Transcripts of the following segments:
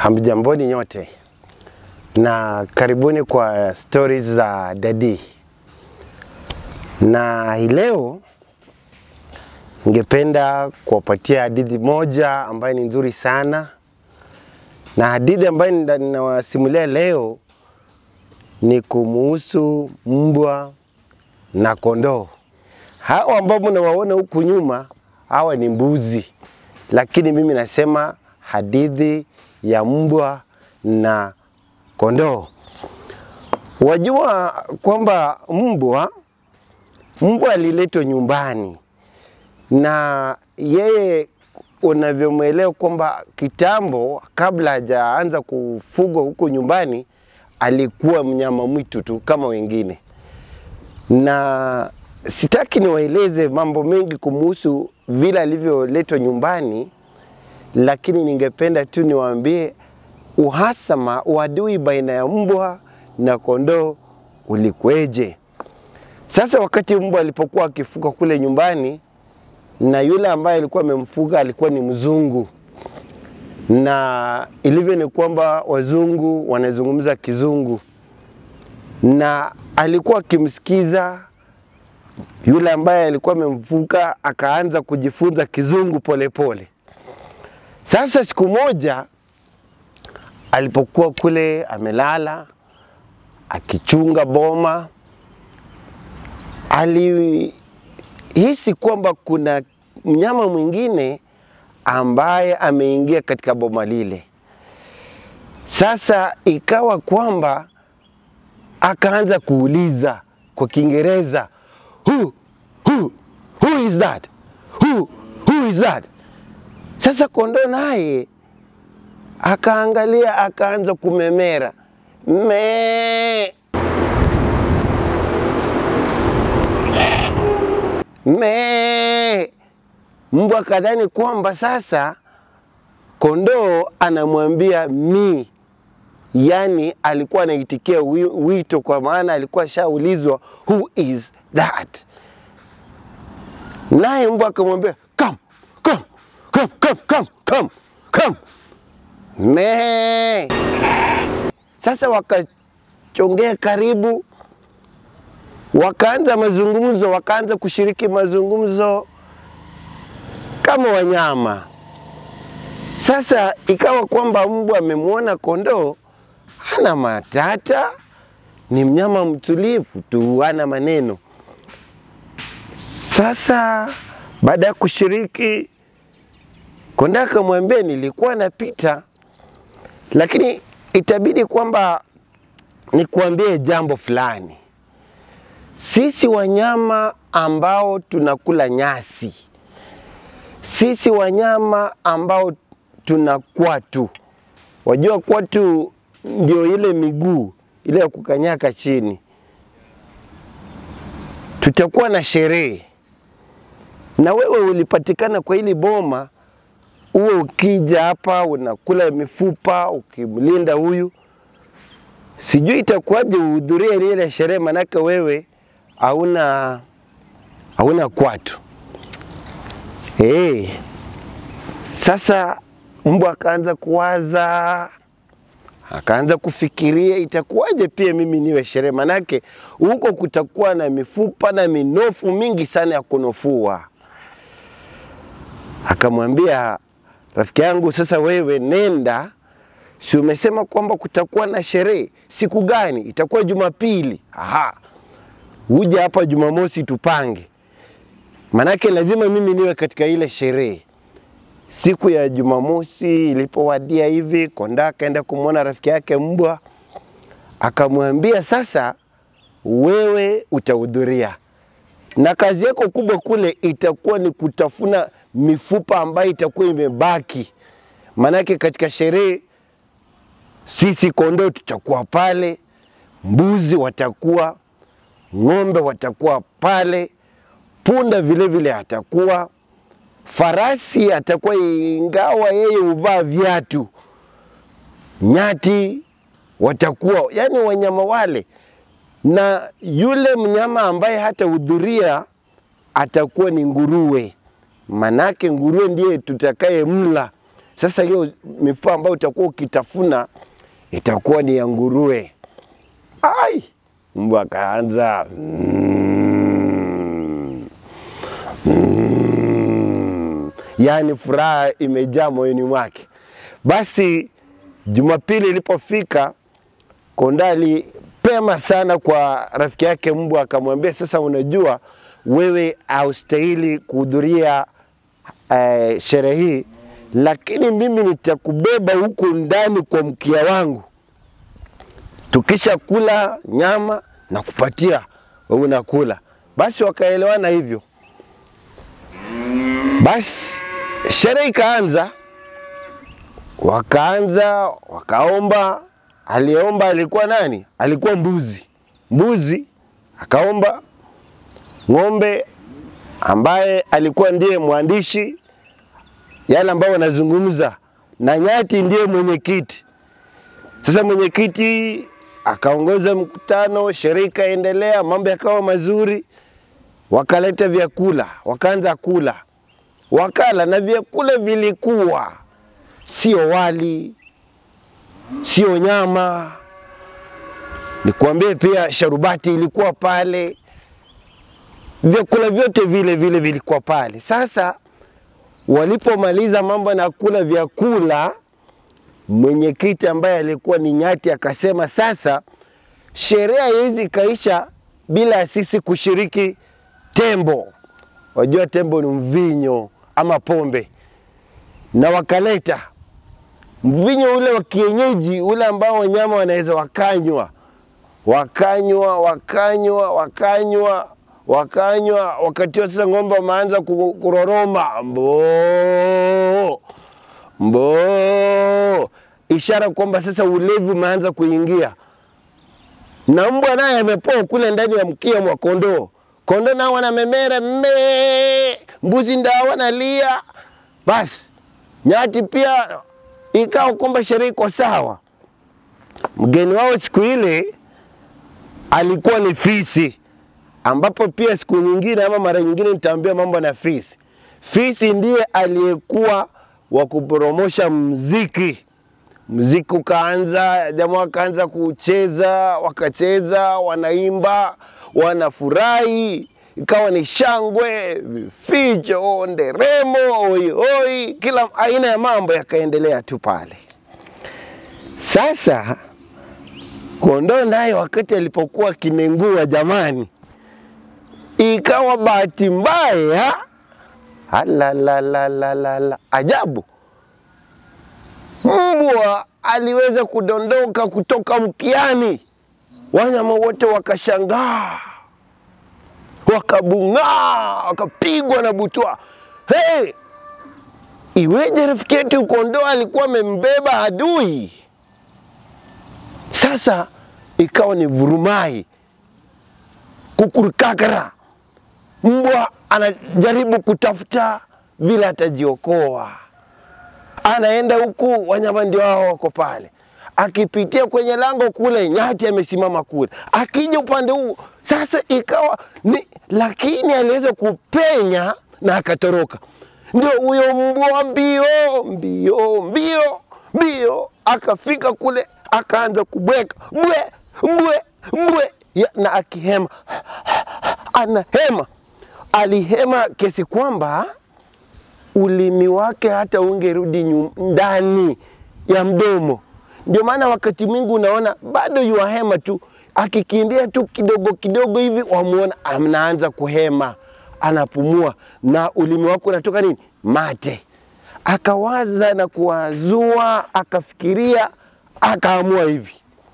Hamjamboni nyote na karibuni kwa stories za Dadi. Na hii leo ningependa kuwapatia hadithi moja ambayo ni nzuri sana, na hadithi ambayo nina- ninawasimulia leo ni kumuhusu mbwa na kondoo. Hawa ambao mnawaona huku nyuma, hawa ni mbuzi, lakini mimi nasema hadithi ya mbwa na kondoo. Wajua kwamba mbwa mbwa aliletwa nyumbani na yeye unavyomwelewa kwamba kitambo, kabla hajaanza kufugwa huko nyumbani, alikuwa mnyama mwitu tu kama wengine, na sitaki niwaeleze mambo mengi kumuhusu vile alivyoletwa nyumbani, lakini ningependa tu niwaambie uhasama, uadui baina ya mbwa na kondoo ulikweje. Sasa wakati mbwa alipokuwa akifuga kule nyumbani, na yule ambaye alikuwa amemfuga alikuwa ni mzungu, na ilivyo ni kwamba wazungu wanazungumza kizungu, na alikuwa akimsikiza yule ambaye alikuwa amemfuga, akaanza kujifunza kizungu polepole pole. Sasa siku moja alipokuwa kule amelala akichunga boma, alihisi kwamba kuna mnyama mwingine ambaye ameingia katika boma lile. Sasa ikawa kwamba akaanza kuuliza kwa Kiingereza, who, who, who is that? Who, who is that? Sasa kondoo naye akaangalia akaanza kumemera me me. Mbwa kadhani kwamba sasa kondoo anamwambia mi, yani alikuwa anaitikia wi- wito, kwa maana alikuwa ashaulizwa who is that, naye mbwa akamwambia come, come, come, come, come, come, come. Me. Sasa wakachongea karibu, wakaanza mazungumzo, wakaanza kushiriki mazungumzo kama wanyama. Sasa ikawa kwamba mbwa amemwona kondoo hana matata, ni mnyama mtulivu tu, hana maneno. Sasa baada ya kushiriki, kondoo akamwambia, nilikuwa napita lakini itabidi kwamba nikuambie jambo fulani. Sisi wanyama ambao tunakula nyasi, sisi wanyama ambao tuna kwatu, wajua kwatu ndio ile miguu ile ya kukanyaka chini, tutakuwa na sherehe na wewe ulipatikana kwa hili boma uwe ukija hapa unakula mifupa ukimlinda huyu, sijui itakuwaje uhudhurie ile sherehe, manake wewe hauna hauna kwatu. Hey, sasa mbwa akaanza kuwaza, akaanza kufikiria itakuwaje pia mimi niwe sherehe, manake huko kutakuwa na mifupa na minofu mingi sana ya kunofua. Akamwambia rafiki yangu, sasa wewe nenda, si umesema kwamba kutakuwa na sherehe siku gani? Itakuwa Jumapili. Aha, uje hapa Jumamosi tupange, manake lazima mimi niwe katika ile sherehe. Siku ya Jumamosi ilipowadia hivi, konda akaenda kumwona rafiki yake mbwa, akamwambia sasa, wewe utahudhuria na kazi yako kubwa kule itakuwa ni kutafuna mifupa ambayo itakuwa imebaki. Maanake katika sherehe sisi kondoo tutakuwa pale, mbuzi watakuwa, ng'ombe watakuwa pale, punda vile vile atakuwa, farasi atakuwa, ingawa yeye huvaa viatu, nyati watakuwa, yani wanyama wale na yule mnyama ambaye hatahudhuria atakuwa ni nguruwe, manake nguruwe ndiye tutakaye mla Sasa hiyo mifupa ambayo utakuwa ukitafuna itakuwa ni ya nguruwe. Ai, mbwa akaanza mm, mm, yaani furaha imejaa moyoni mwake. Basi Jumapili ilipofika, Konda alipema sana kwa rafiki yake mbwa, akamwambia sasa, unajua wewe haustahili kuhudhuria eh, sherehe hii, lakini mimi nitakubeba huku ndani kwa mkia wangu, tukisha kula nyama na kupatia wewe unakula. Basi wakaelewana hivyo. Basi sherehe ikaanza, wakaanza wakaomba. Aliyeomba alikuwa nani? Alikuwa mbuzi. Mbuzi akaomba ng'ombe ambaye alikuwa ndiye mwandishi yale ambayo wanazungumza, na nyati ndiye mwenyekiti. Sasa mwenyekiti akaongoza mkutano, sherehe ikaendelea, mambo yakawa mazuri, wakaleta vyakula, wakaanza kula, wakala na vyakula vilikuwa sio wali, sio nyama, nikwambie pia sharubati ilikuwa pale, vyakula vyote vile vile vilikuwa pale. Sasa walipomaliza mambo na kula vyakula, mwenyekiti ambaye alikuwa ni nyati akasema, sasa sherehe haiwezi ikaisha bila sisi kushiriki tembo. Wajua tembo ni mvinyo ama pombe, na wakaleta mvinyo ule wa kienyeji ule ambao wanyama wanaweza wakanywa, wakanywa, wakanywa, wakanywa wakanywa. Wakati huo sasa ng'ombe wameanza ku- kuroroma mboo mboo, ishara kwamba sasa ulevi umeanza kuingia, na mbwa naye amepoa kule ndani ya mkia mwa kondoo. Kondoo nao wanamemera mmee, mbuzi ndao wanalia. Basi nyati pia ikawa kwamba sherehe iko sawa. Mgeni wao siku ile alikuwa ni fisi ambapo pia siku nyingine ama mara nyingine nitaambia mambo na fisi. Fisi ndiye aliyekuwa wa kupromosha mziki. Mziki ukaanza, jamaa wakaanza kucheza, wakacheza, wanaimba, wanafurahi, ikawa ni shangwe, vifijo, nderemo, oioi, kila aina ya mambo yakaendelea tu pale. Sasa kondoo naye wakati alipokuwa kinengua, jamani, ikawa bahati mbaya, alalalalala, ajabu, mbwa aliweza kudondoka kutoka mkiani. Wanyama wote wakashangaa, wakabung'aa, wakapigwa na butwa. Hey, iweje rafiki yetu kondoo alikuwa amembeba adui? Sasa ikawa ni vurumai, kukurukakara. Mbwa anajaribu kutafuta vile atajiokoa, anaenda huku, wanyama ndio hao wako pale, akipitia kwenye lango kule, nyati amesimama kule, akija upande huu. Sasa ikawa ni, lakini aliweza kupenya na akatoroka. Ndio huyo mbwa mbio mbio mbio mbio, akafika kule, akaanza kubweka bwe bwe bwe ya, na akihema anahema, alihema kiasi kwamba ulimi wake hata ungerudi nyu- ndani ya mdomo. Ndio maana wakati mwingi unaona bado yuahema tu, akikimbia tu kidogo kidogo hivi, wamuona anaanza kuhema, anapumua na ulimi wake unatoka nini? Mate. Akawaza na kuwazua, akafikiria, akaamua hivi,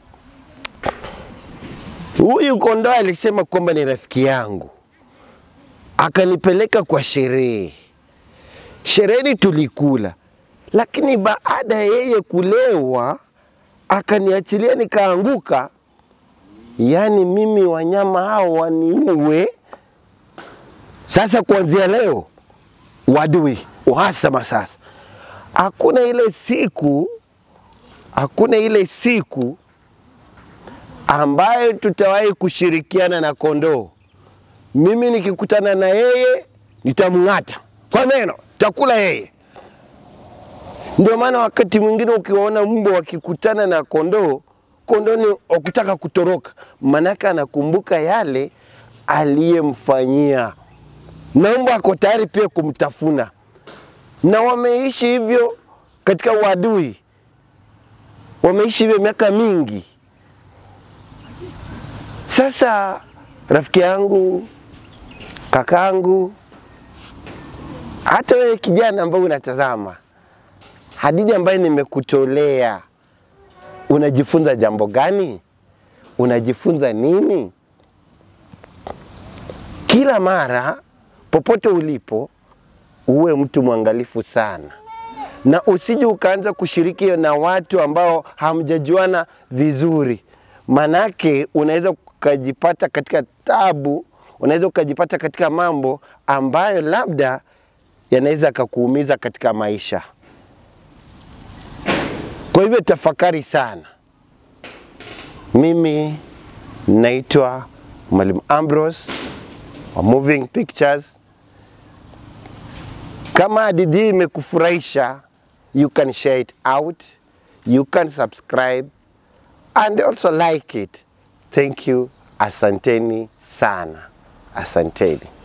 huyu kondoo alisema kwamba ni rafiki yangu, akanipeleka kwa sherehe. Shereheni tulikula, lakini baada ya yeye kulewa akaniachilia nikaanguka. Yaani mimi wanyama hao waniue. Sasa kuanzia leo wadui, uhasama sasa. Hakuna ile siku, hakuna ile siku ambayo tutawahi kushirikiana na kondoo. Mimi nikikutana na yeye nitamng'ata kwa meno, takula yeye. Ndio maana wakati mwingine ukiwaona mbwa wakikutana na kondoo, kondoo ni wakutaka kutoroka, maanake anakumbuka yale aliyemfanyia, na mbwa ako tayari pia kumtafuna, na wameishi hivyo katika uadui, wameishi hivyo miaka mingi. Sasa rafiki yangu, kakangu, hata wewe kijana ambaye unatazama hadithi ambayo nimekutolea, unajifunza jambo gani? Unajifunza nini? Kila mara popote ulipo, uwe mtu mwangalifu sana, na usije ukaanza kushiriki na watu ambao hamjajuana vizuri, manake unaweza ukajipata katika tabu, unaweza ukajipata katika mambo ambayo labda yanaweza kakuumiza katika maisha. Kwa hivyo tafakari sana. Mimi naitwa Mwalimu Ambrose wa Moving Pictures. Kama hadithi hii imekufurahisha, you can share it out, you can subscribe and also like it. Thank you. Asanteni sana, asanteni.